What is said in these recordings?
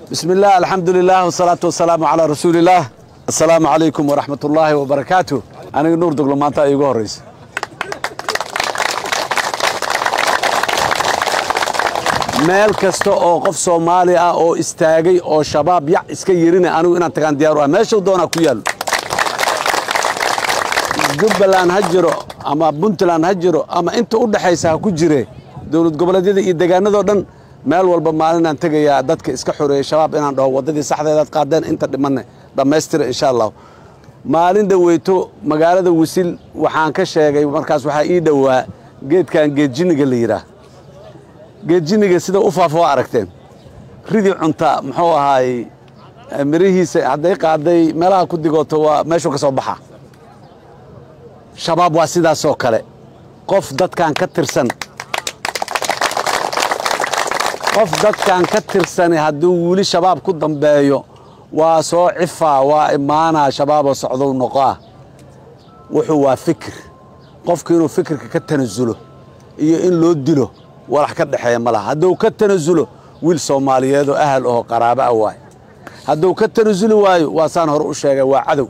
بسم الله الحمد لله والصلاة والسلام على رسول الله السلام عليكم ورحمة الله وبركاته أنا نور دقل ما أنت أيقو الرئيس meel kasta oo qof soomaali ah oo istaagay oo shabaab yac iska yirina anigu inaan tagaan diyaaru ah meeshuu doonaa ku yaalo jubbaland ha jiro ama puntland ha jiro ama inta u dhexaysa ha ku jire dowlad goboleedyada iyo deegaanadoo dhan meel walba maalinaan tegayaa dadka iska xoreeyey shabaab inaan dhaho waddadii saxdeedaad qaadeen inta dhimanne dhammaystira insha allah maalin dhoweyto magaalada wisil waxaan ka sheegay markaas waxaa ii dhowaa geedkan geedjiniga la yidhaah geedjiniga sida u faafo waa aragteen ridii cunta muxuu ahaay mirihiisa hadday qaaday meelaha ku digooto waa meeshuu ka soo baxa shabaab waa sidaasoo kale qof dadkan ka tirsan qof dadkan ka tirsani hadduu weli shabaab ku dambeeyo waa soo cifaa waa imaanaa shabaaboo socdow noqoah wuxuu waa fikir qofku inuu fikirka ka tanasulo iyo in loo dilo walax ka dhexeeya ma laha hadduu ka tanasulo wiil soomaaliyeedoo ahal aho qaraabo ah waay hadduu ka tanasuli waayo waa saan hore u sheegay waa cadow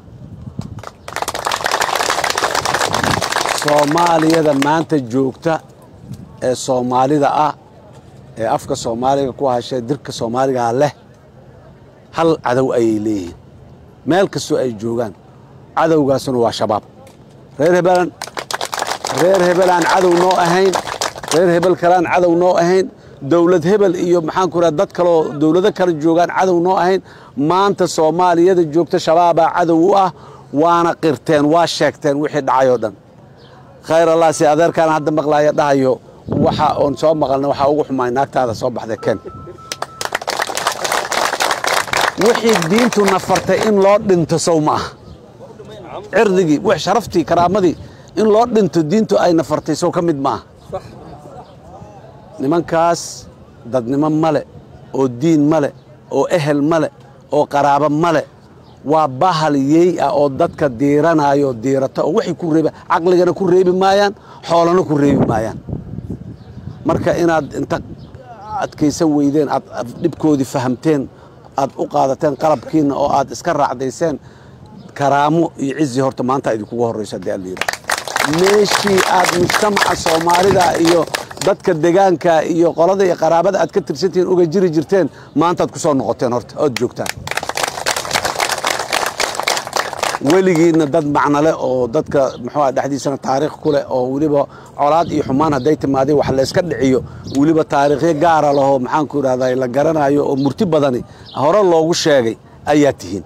soomaaliyada maanta joogta ee soomaalida ah ee afka soomaaliga ku hashee dirka soomaaligaa leh hal cadow ayay leeyihiin meel kastoo ay joogaan cadowgaasuna waa shabaab reer hebelan reer hebelaan cadow noo ahayn reer hebel kalaan cadow noo ahayn dowlad hebel iyo maxaan ku raha dad kaloo dowlado kale joogaan cadow noo ahayn maanta soomaaliyada joogta shabaabaa cadow u ah waana qirteen waa sheegteen wixii dhacay oo dhan khayr allah si adeerkaan hadda maqlaaya dhahayo waxa oon soo maqalna waxaa ugu xumaay naagtaada soo baxday ken wixii diintu nafartay in loo dhinto sow ma aha cirdigii wix sharaftii karaamadii in loo dhinto diintu ay nafartay sow ka mid ma aha nimankaas dadnimo male oo diin male oo ehel male oo qaraabo male waa bahal yey ah oo dadka diiranaayo diirata oo waxay ku reeba caqligana ku reebi maayaan xoolana ku reebi maayaan marka inaad inta adkaysan weydeen aad dhibkoodii fahamteen aad u qaadateen qalabkiinna oo aad iska raacdayseen karaamo iyo cizi horta maanta idinkugu horrayso haddii alla yidhaha meeshii aad mujtamaca soomaalida iyo dadka degaanka iyo qolada iyo qaraabada aad ka tirsantihiin uga jiri jirteen maantaad ku soo noqoteen horta ood joogtaan weligiinna dad macnole oo dadka muxuuah dhexdiisana taariikh ku leh oo weliba colaad iyo xumaan hadday timaadeen wax layska dhiciyo weliba taariikhyo gaara lahoo maxaanku idhahdaa la garanayo oo murti badani hore loogu sheegay ayaa tihiin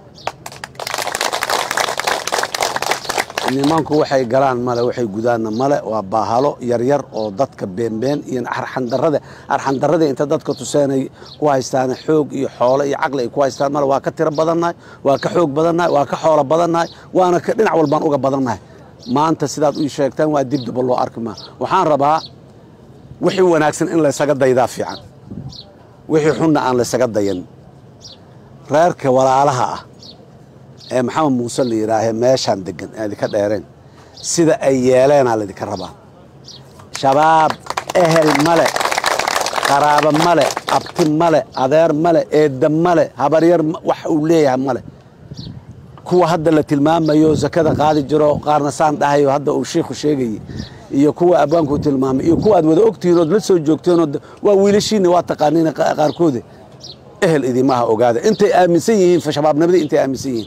nimanku waxay galaan male waxay gudaanna male waa baahalo yaryar oo dadka beenbeen iyo arxandarada arxandarradii inta dadka tuseenay ku haystaan xoog iyo xoolo iyo caqli ay ku haystaan male waa ka tiro badannahay waa ka xoog badannahay waa ka xoolo badannahay waana dhinac walbaan uga badannahay maanta sidaad u sheegtaan waa dibdaba loo arki maa waxaan rabaa wixii wanaagsan in laysaga daydaa fiican wixii xunna aan laysaga dayan reerka walaalaha ah ee maxamed muuse la yidhaahee meeshaan degan aan idinka dheereen sida ay yeeleenaa laydinka rabaa shabaab ehel male qaraabo male abti male adeer male eedda male habaryar wax uu leeyahay male kuwa hadda la tilmaamayo sakada qaadi jiro qaarna saan dhahayo hadda uu shiikhu sheegayey iyo kuwa abwaanku tilmaamay iyo kuwa aad wada ogtihiin ood la soo joogteenoo waa wiilashiinna waa taqaaniin qaarkoode ehel idimaha ogaada intay aaminsan yihiin shabaabnimadii intay aaminsan yihiin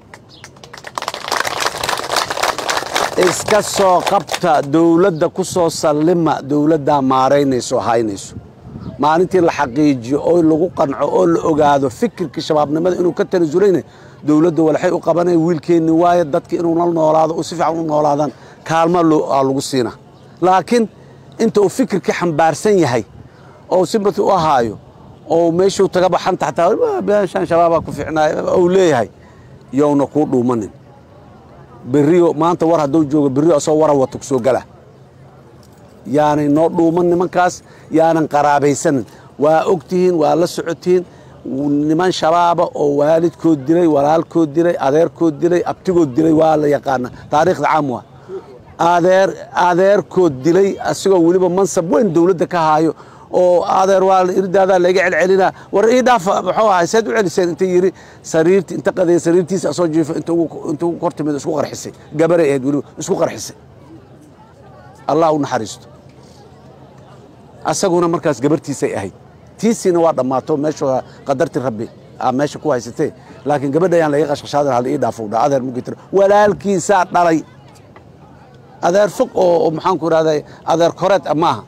iska soo qabta dowladda ku soo sallima dowladdaa maaraynayso haynayso maalintii la xaqiijiyo oo lagu qanco oo la ogaado fikirkii shabaabnimada inuu ka tanasulayna dowladda walxay u qabanaya wiilkeenni waaye dadka inuu la noolaado oo si fiican u noolaadaan kaalma aa lagu siina laakiin inta uu fikirkii xambaarsan yahay oo simati u ahaayo oo meeshuu taga baxanta xataa beeshaan shabaabaa ku fiicnaay uu leeyahay yowna kuu dhuumanin berrio maanta war hadduu joogo berrio asoo wara wata ku soo gala yaanay noo dhuuman nimankaas yaanan qaraabaysanin waa ogtihiin waa la socotihiin niman shabaaba oo waalidkood dilay walaalkood dilay adeerkood dilay abtigood dilay waa la yaqaana taariikhda caam waa adeer adeerkood dilay asigoo weliba mansab weyn dowladda ka haayo oo adeer waa irdaadaa layga celcelinaa war ii dhaafa muxuu ahay seed u celiseen inta yidhi sariirti inta qadeey sariirtiisa asoo jiifo inta ugu kor timid isku qarxisay gabaray ahayd weliba isku qarxisay allah u naxariisto asaguna markaas gabartiisay ahayd tiisiina waa dhammaato meeshu qadarti rabbi aa meesha ku haysatee laakiin gabadha ayaan laga qashqashaadan hal ii dhaafo dha adeer mugitir walaalkiisaa dhalay adeer fog oo maxaanku idhahday adeer koreed maaha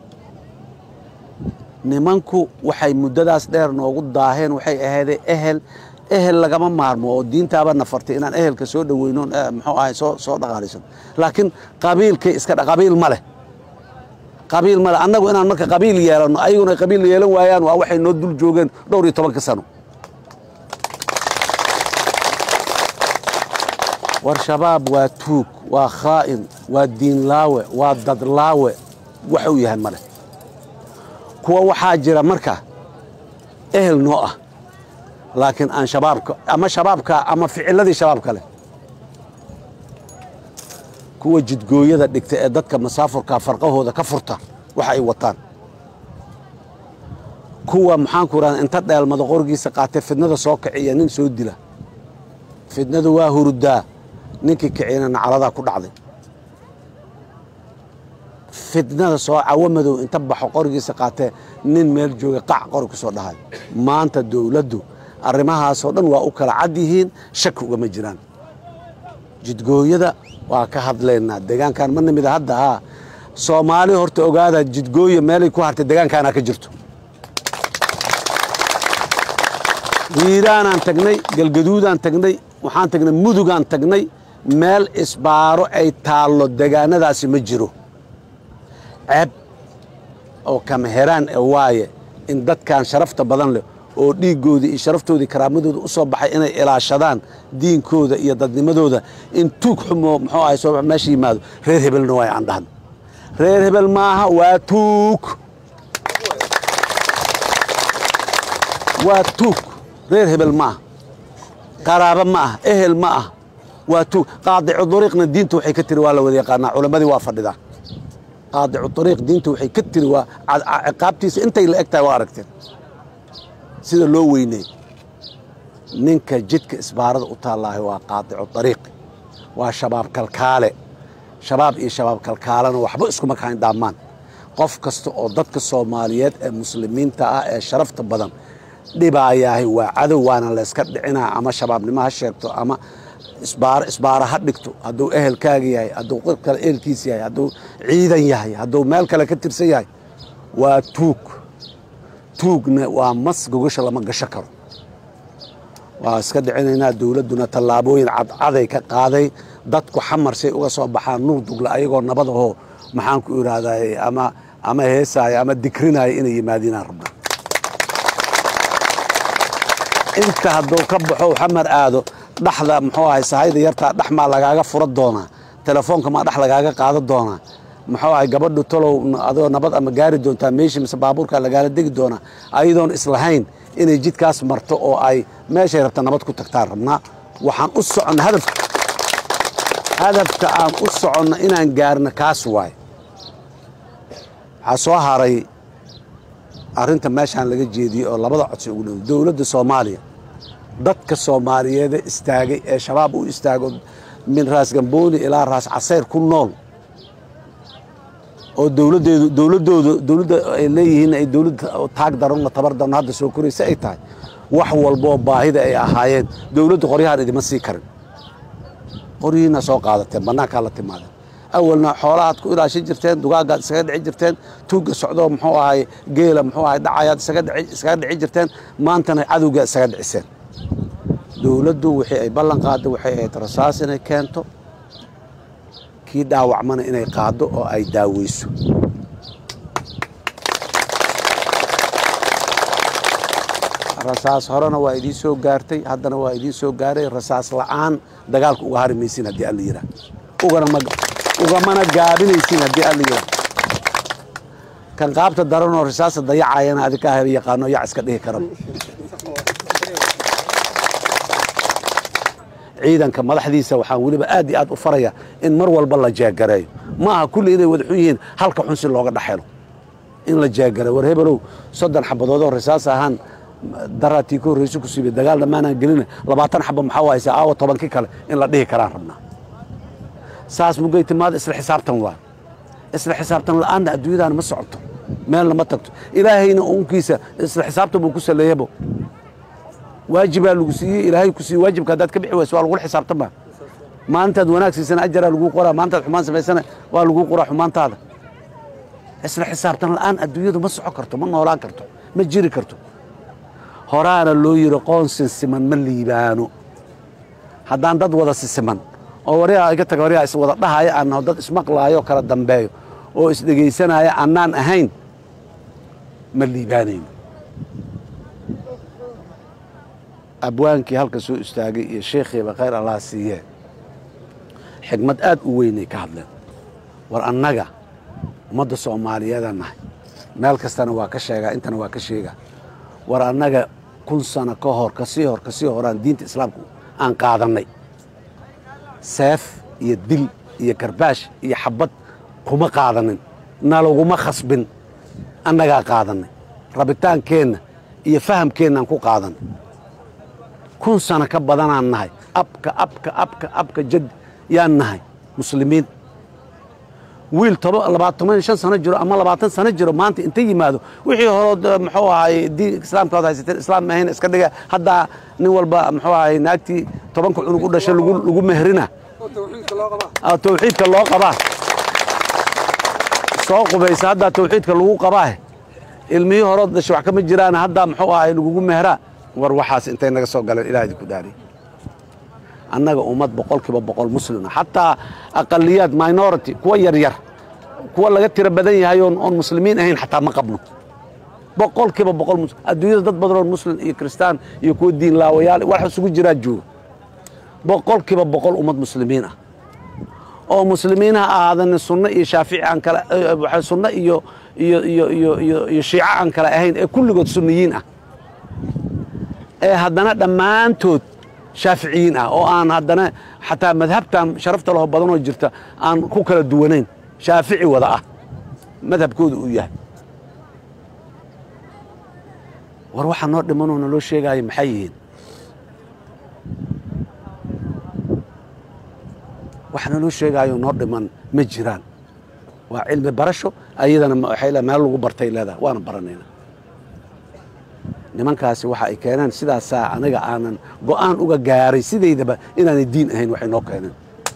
nimanku waxay muddadaas dheer noogu daaheen waxay ahaydee ehel ehel lagama maarmo oo diintaaba nafartay inaan ehelka soo dhoweyno muxuu ahay soo soo dhaqaalaysan laakiin qabiilkay iska qabiil ma leh qabiil ma leh annagu inaan marka qabiil yeelanno ayaguna ay qabiil yeelan waayaan waa waxay noo dul joogeen dhowr iyo tobanka sano war shabaab waa tuug waa khaa'in waa diinlaawe waa dadlaawe waxuu yahay ma leh kuwa waxaa jira marka ehel noo ah laakiin aan shabaabka ama shabaabka ama ficiladii shabaabka leh kuwa jidgooyada dhigta ee dadka masaafurka farqahooda ka furta waxa ay wataan kuwa maxaanku idhahda inta dheelmada qorigiisa qaatee fidnada soo kiciya nin soo dila fidnadu waa hurudaa ninkii kiciyana nacaladaa ku dhacday fidnada soo cawo madow inta baxo qorigiisa qaatee nin meel jooga qac qori ku soo dhahay maanta dowladdu arrimahaasoo dhan waa u kala cad yihiin shaki ugama jiraan jidgooyada waa ka hadlaynaa deegaankan ma nimida hadda haa soomaali horta ogaada jidgooya meelay ku hartay deegaankaanaa ka jirto hiiraanaan tagnay galgaduudaan tagnay waxaan tagnay mudugaan tagnay meel isbaaro ay taallo deegaanadaasi ma jiro ceeb oo kamaheraan e waaye in dadkan sharafta badan leh oo dhiiggoodii iyo sharaftoodii karaamadooda u soo baxay inay ilaashadaan diinkooda iyo dadnimadooda in tuug xumo muxuu ahay soo meesha yimaado reer hebelna waay aan dhahno reer hebel maaha waa tuug waa tuug reer hebel ma ah qaraabo ma ah ehel ma ah waa tuug qaadicu dariiqna diinta waxay ka tiri waa la wada yaqaanaa culammadii waa fadhidaa qaadicu dariiq diinta waxay ka tiri waa ciqaabtiisa intay la eg tahay waa aragteen sida loo weyney ninka jidka isbaarada u taallaahay waa qaadicu dariiq waa shabaab kalkaale shabaab iyo shabaab kalkaalena waxba iskuma kahayn dhaammaan qof kasta oo dadka soomaaliyeed ee muslimiinta ah ee sharafta badan dhibaayahay waa cadow waana layska dhicinaa ama shabaabnimo ha sheegto ama isbaaro ha dhigto hadduu ehelkaaga yahay hadduu qir kale ehelkiis yahay hadduu ciidan yahay hadduu meel kale ka tirsan yahay waa tuug tuugna waa mas gogasha lama gasho karo waa iska dhicinaynaa dowladduna tallaabooyin cadcaday ka qaaday dadku xamarsay uga soo baxaan nuur dugla ayagoo nabadahoo maxaanku idhaahday ama ama heesaaya ama dikrinaya inay yimaadiinaan rabnaa inta hadduu ka baxo xamar aado dhaxda muxuu ahay sahayda yartaa dhax maa lagaaga fura doonaa telefoonka maa dhax lagaaga qaada doonaa muxuu ahay gabadhu talow adoo nabad ama gaari doontaa meeshii mise baabuurkaa lagaala degi doonaa ayadoon islahayn inay jidkaas marto oo ay meeshay rabta nabad ku tagtaan rabnaa waxaan u soconna hadaf hadafka aan u soconno inaan gaarno kaas waay waxaa soo haray arrinta meeshaan laga jeediyey oo labada codsi ugu dhow dowladda soomaaliya dadka soomaaliyeede istaagay ee shabaab u istaago min raas gambooni ilaa raas casayr ku nool oo dowladdeedu dowladdooda dowladda ay leeyihiin ay dowladda taag daran oo tabar daran hadda soo koraysa ay tahay wax walboo baahida ay ahaayeen dowladdu qoryahaan idima sii karin qoryihiina soo qaadateen bannaankaa la timaadeen awalna xoolahaad ku ilaashan jirteen dugaagaad isaga dhici jirteen tuugga socdoo muxuu ahay geela muxuu ahay dhacayaad iskaga dhici jirteen maantana cadowgaa isaga dhiciseen dowladdu wixii ay ballan qaadda waxay ahayd rasaas inay keento kii dhaawacmana inay qaaddo oo ay daaweyso rasaas horena waa idiin soo gaartay haddana waa idiin soo gaaray rasaas la'aan dagaalka uga hari maysin haddii alla yidhaah ugamana gaabinaysin haddii alla yidhaah kan qaabta daranoo rasaasta dayacayana adinkaa hel yaqaano yac iska dhihi kara ciidanka madaxdiisa waxaan weliba aad iyo aad u faraya in mar walba la jeegareeyo ma aha kulli inay wada xun yihiin halka xun si looga dhexelo in la jeegara war hebelow soddon xabadoodoo rasaas ahaan daraatii ka horreysa ku siibay dagaal dhammaanaan gelina labaatan xaba maxaa wahaysa aawa tobankii kale in la dhihi karaan rabnaa saas mugay timaada isla xisaabtan waa isla xisaabtan la'aanna adduunyadaana ma socoto meelna ma tagto ilaahayna uunkiisa isla xisaabtan buu ku saleeyabo waajibaa lagu siiyey ilaahay ku siiyey waajibka haddaad ka bixi wayso waa lagula xisaabtama maalintaad wanaag siisana ajaraa laguu qoraa maalintaad xumaan samaysana waa laguu qoraa xumaantaada isla xisaabtan la'aan adduunyadu ma soco karto ma noolaan karto ma jiri karto horaana loo yidhi qoon sinsiman ma liibaano haddaan dad wada sisiman oo waryaa iga taga waryaa is wada dhahaya aan naho dad ismaqlaayo kala dambeeyo oo isdhegaysanaya annaan ahayn ma liibaanayno abwaankii halka soo istaagay iyo sheekhiiba khayr allah siiyee xigmad aad u weynay ka hadleen war annaga ummadda soomaaliyeedaan nahay meel kastana waa ka sheegaa intana waa ka sheegaa war annaga kun sano ka hor kasii hor kasii horaan diinta islaamka aan qaadannay seef iyo dil iyo karbaash iyo xabad kuma qaadanin nalaguma khasbin annagaa qaadannay rabitaankeenna iyo fahamkeennaan ku qaadanay kun sano ka badanaan nahay abka abka abka abka jad yaan nahay muslimiin wiil labaatan shan sano jiro ama labaatan sano jiro maanta inta yimaado wixii horood muxuu ahaay diin islaamka ad haysateen islaam mahayn iska dhiga haddaa nin walba muxuu ahaay naagtii tobanka cunug u dhashay lagu mehrina tawxiidka loo qabaa soo qubaysa haddaa tawxiidka lagu qabaa ilmihii horood dhashay wax kama jiraan haddaa muxuu ahaay lagugu mehraa war waxaas intay naga soo galeen ilaah idinku dhaariy annaga ummad boqol kiiba boqol muslima xataa aqaliyaad minority kuwa yaryar kuwa laga tiro badan yahay oon muslimiin ahayn xataa ma qabno boqol kiiba boqol adduunyada dad badan oo muslim iyo kristaan iyo kuwa diin laawayaal wax isugu jiraa jooga boqol kiiba boqol ummad muslimiin ah oo muslimiin ha ahaadana sunno iyo shaafici aan kale sunno iyo iyo iyo iyo iyo iyo shiico aan kale ahayn ee kulligood sunniyiin ah ee haddana dhammaantood shaaficiyiin ah oo aan haddana xataa madhabtan sharafta laho badanoo jirta aan ku kala duwanayn shaafici wada ah madhabkooda uu yahay war waxaa noo dhimanoo naloo sheegaayo maxay yihiin wax naloo sheegaayo noo dhiman ma jiraan waa cilmi barasho ayadana waxay le meel lagu bartay leedahay waana baranayna nimankaasi waxa ay keeneen sidaasaa aniga aanan go'aan uga gaaray sidaydaba inaanay diin ahayn waxay noo keeneen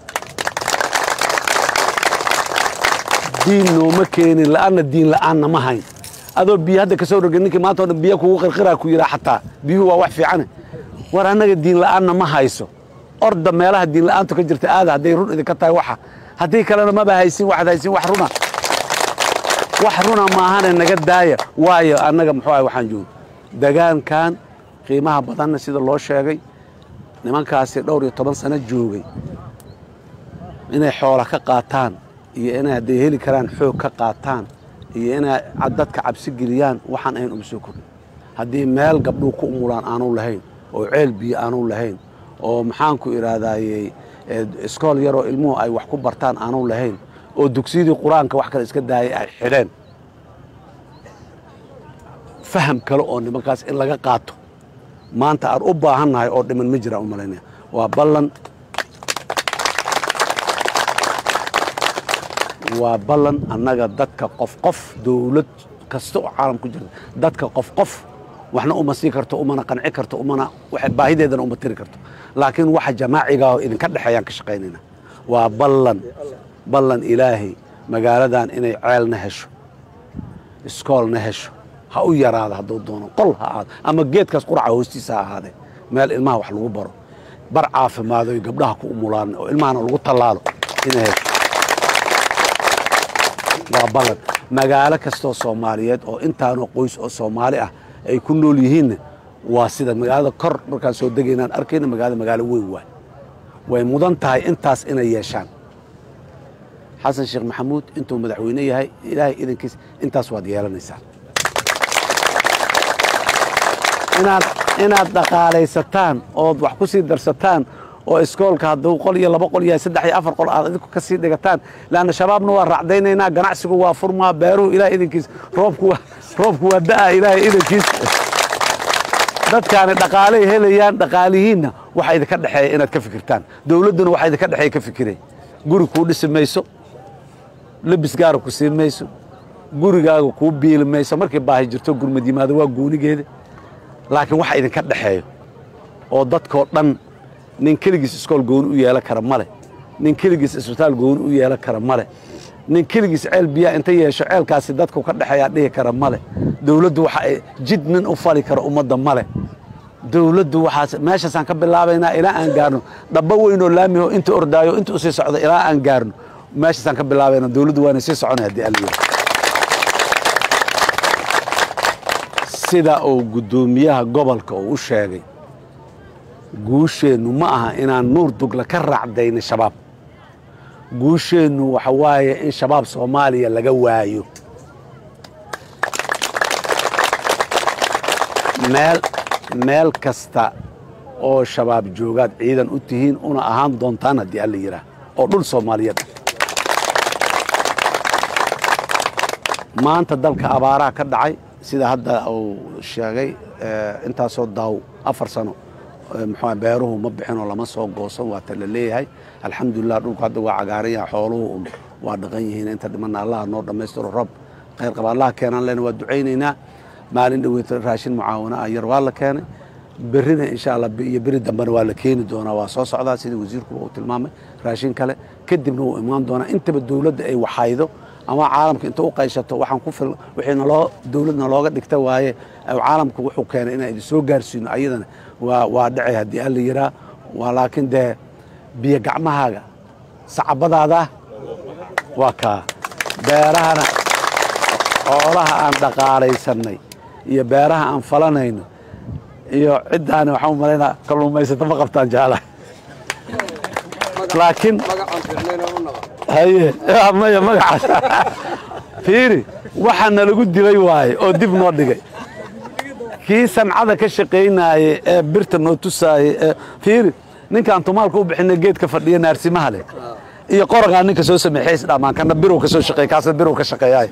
diin nooma keenin la'aanna diin la'aanna ma hayn adoo biyo hadda ka soo roga ninkii maanta o dhan biyo kugu qirqiraa ku yidhaa xataa biyuhu waa wax fiicane war annaga diin la'aanna ma hayso orda meelaha diin la'aantu ka jirta aada hadday run idinka tahay waxa haddii kalena maba haysin waxaad haysin wax runa wax runa maahane naga daaya waayo annaga muxuu ahay waxaan joogno degaankan qiimaha badanna sida loo sheegay nimankaasi dhowr iyo toban sano joogay inay xoola ka qaataan iyo inay hadday heli karaan xoog ka qaataan iyo inay dadka cabsi geliyaan waxaan ahayn uma soo kordhin haddii meel gabdhuu ku umulaan aanu lahayn oo ceel biyo aanu lahayn oo maxaanku idhaahdayey iskool yaroo ilmuhu ay wax ku bartaan aanu lahayn oo dugsiyadii qur-aanka wax kale iska daayay ay xidheen faham kale oo nimankaas in laga qaato maanta aan u baahannahay oo dhiman ma jiraan u malaynaya waa ballan waa ballan annaga dadka qof qof dawlad kasta oo caalam ku jirta dadka qof qof waxna uma sii karto umana qanci karto umana baahideedana uma tiri karto laakiin waxa jamaacigaa oo idinka dhexeeyaan ka shaqaynayna waa ballan ballan ilaahay magaaladan inay ceelna hesho iskoolna hesho ha u yaraada hadduu doono qol ha ahaado ama geedkaas quraca hoostiisa ha ahaadee meel ilmaha wax lagu baro bar caafimaado oy gabdhaha ku umulaan oo ilmahana lagu tallaalo inay hesho waa ballan magaalo kastoo soomaaliyeed oo intaanoo qoys oo soomaali ah ay ku nool yihiinna waa sida magaalada kor markaan soo degaynaan arkayna magaalada magaalo weyn waay way mudan tahay intaas inay yeeshaan xasan sheekh maxamuud intuu madaxweyne yahay ilaahay idankiis intaas waad yeelanaysaan inaad inaad dhaqaalaysataan ood wax ku sii darsataan oo iskoolka hadduu qol iyo laba qol yahay saddex iyo afar qol aad idinku ka sii dhigataan leanna shabaabna waa raacdaynaynaa ganacsigu waa furmaa beeruhu ilahay idankiis roobku waa roobku waa da'aa ilaahay idankiis dadkaani dhaqaaley helayaan dhaqaalihiinna waxa idinka dhexeeya inaad ka fikirtaan dowladduna waxa idinka dhexeeya ka fikiray guri kuu dhisi mayso lebis gaara ku siin mayso gurigaaga kuu biili mayso markii baahi jirto gurmad yimaado waa goonigeeda laakiin waxa idinka dhexeeyo oo dadkoo dhan nin keligiis iskool gooni u yeelan kara male nin keligiis isbitaal gooni u yeelan kara male nin keligiis ceel biyaa inta yeesho ceelkaasi dadku ka dhexeeyaa dhihi kara male dowladdu waxa ay jid nin u fali kara ummadda male dowladdu waxaas meeshaasaan ka bilaabaynaa ilaa aan gaarno dhabbo weynoo laamiho inta ordaayo inta usii socda ilaa aan gaarno meeshaasaan ka bilaabayna dowladdu waana sii soconay haddii alla yidhi sida uu guddoomiyaha gobolka uu u sheegay guusheennu ma aha inaan nuur dugla ka raacdayna shabaab guusheennu waxa waaye in shabaab soomaaliya laga waayo meel meel kasta oo shabaab joogaad ciidan u tihiin una ahaan doontaan haddii alla yidhaah oo dhul soomaaliyeed maanta dalka abaaraha ka dhacay sida hadda uu sheegay intaasoo daaw afar sano muxuu beeruhu ma bixinoo lama soo goosan waa ta la leeyahay alxamdulilah dhulku hadda waa cagaaran yahay xooluhu un waa dhaqan yihiin inta dhimanna allaha noo dhammaystiro roob khayr qaba allaha keenaan lena waa ducaynaynaa maalin dhaweyta raashin mucaawano ah yar waa la keenay berrina insha allah iyo beri dambena waa la keeni doonaa waa soo socdaa sida wasiirkuba uu tilmaamay raashin kale kadibna wuu imaan doonaa intaba dowladda ay waxaydo ama caalamka inta u qayshato waxaan ku fil wixii naloo dowladna looga dhigta waaye caalamku wuxuu keenay inaan idin soo gaarsiino ayadana waa waa dhacay haddii alla yiraa waa laakiin dee biyo gacmahaaga sacabadaada waa kaa beerahana xoolaha aan dhaqaalaysanay iyo beeraha aan falanayno iyo ciddaani waxaan u malaynaa kalluumaysato ma qabtaan jaalaha laakiin haye maya magacaas fiiri waxaa nalagu dilay waaye oo dib noo dhigay kii sancada ka shaqaynaaye ee birta noo tusaayey ee fiiri ninkaan tumaalka u bixinay geedka fadhiya naarsimaha leh iyo qoragaa ninka soo sameexay isdhamaan kana birow ka soo shaqeey kaasna birow ka shaqeeyaay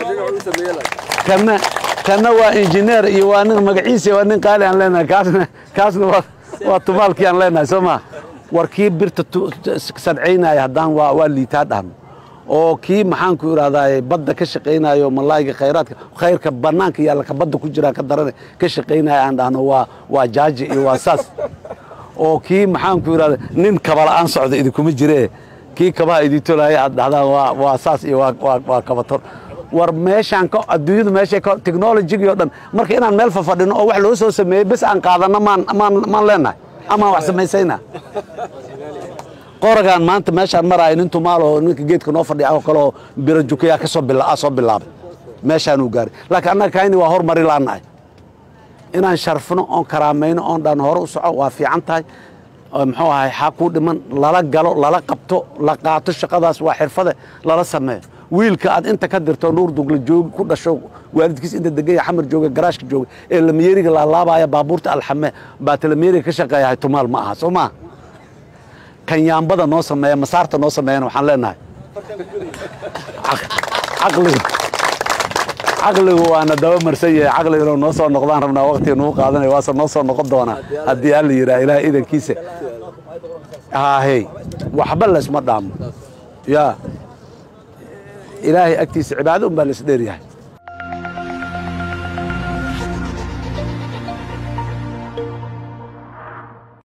kana kana waa injineer iyo waa nin magaciisa waa nin qaali aan leenahay kaasna kaasna waa waa tumaalkii aan leenahay soo maa war kii birta sadcaynaya haddaan waa waa liitaa dhahno oo kii maxaanku idhahdaaye badda ka shaqaynayo malaayga khayraadka khayrka bannaanka yaalla ka badda ku jiraan ka darane ka shaqaynaya aan dhahno waa waa jaaji iyo waa saas oo kii maxaanku idhahda nin kabala'aan socda idinkuma jiree kii kabaha idintolaya aad dhahdaan waa waa saas iyo waa waa waa kabator war meeshaan ka adduunyadu meeshay ka technologigii oo dhan marka inaan meel fafadhino oo wax loo soo sameeyey bes aan qaadanno maan maan maan leenahay amaan wax samaysayna qoragaan maanta meeshaan maraayo nin tumaalo ninka geedka noo fadhiya oo kale oo biro jukayaa ka soo bila soo bilaabay meeshaanuu gaaray laakiin annaga kayni waa hormari laanahay inaan sharfno oon karaamayno oon dhan hore u soco waa fiican tahay muxuu ahay xaa kuu dhiman lala galo lala qabto la qaato shaqadaas waa xirfade lala sameeyo wiilka aad inta ka dirto nuur dugla joog ku dhasho waalidkiis inta degaya xamar jooga garaashka jooga ee lamyeeriga laalaabaya baabuurta alxame baata lamyeeriga ka shaqeeyahay tumaal ma aha soo maa kanyaambada noo sameeya masaarta noo sameeyana waxaan leenahay caqligu caqligu waana daba marsan yahay caqliguna noo soo noqdaan rabnaa waqtiga nagu qaadanaya waase noo soo noqon doonaa haddii alla yidhaha ilaah idankiisa haahey waxba laysma dhaamo yaa ilaahay agtiisa cibaado un baa laisdheer yahay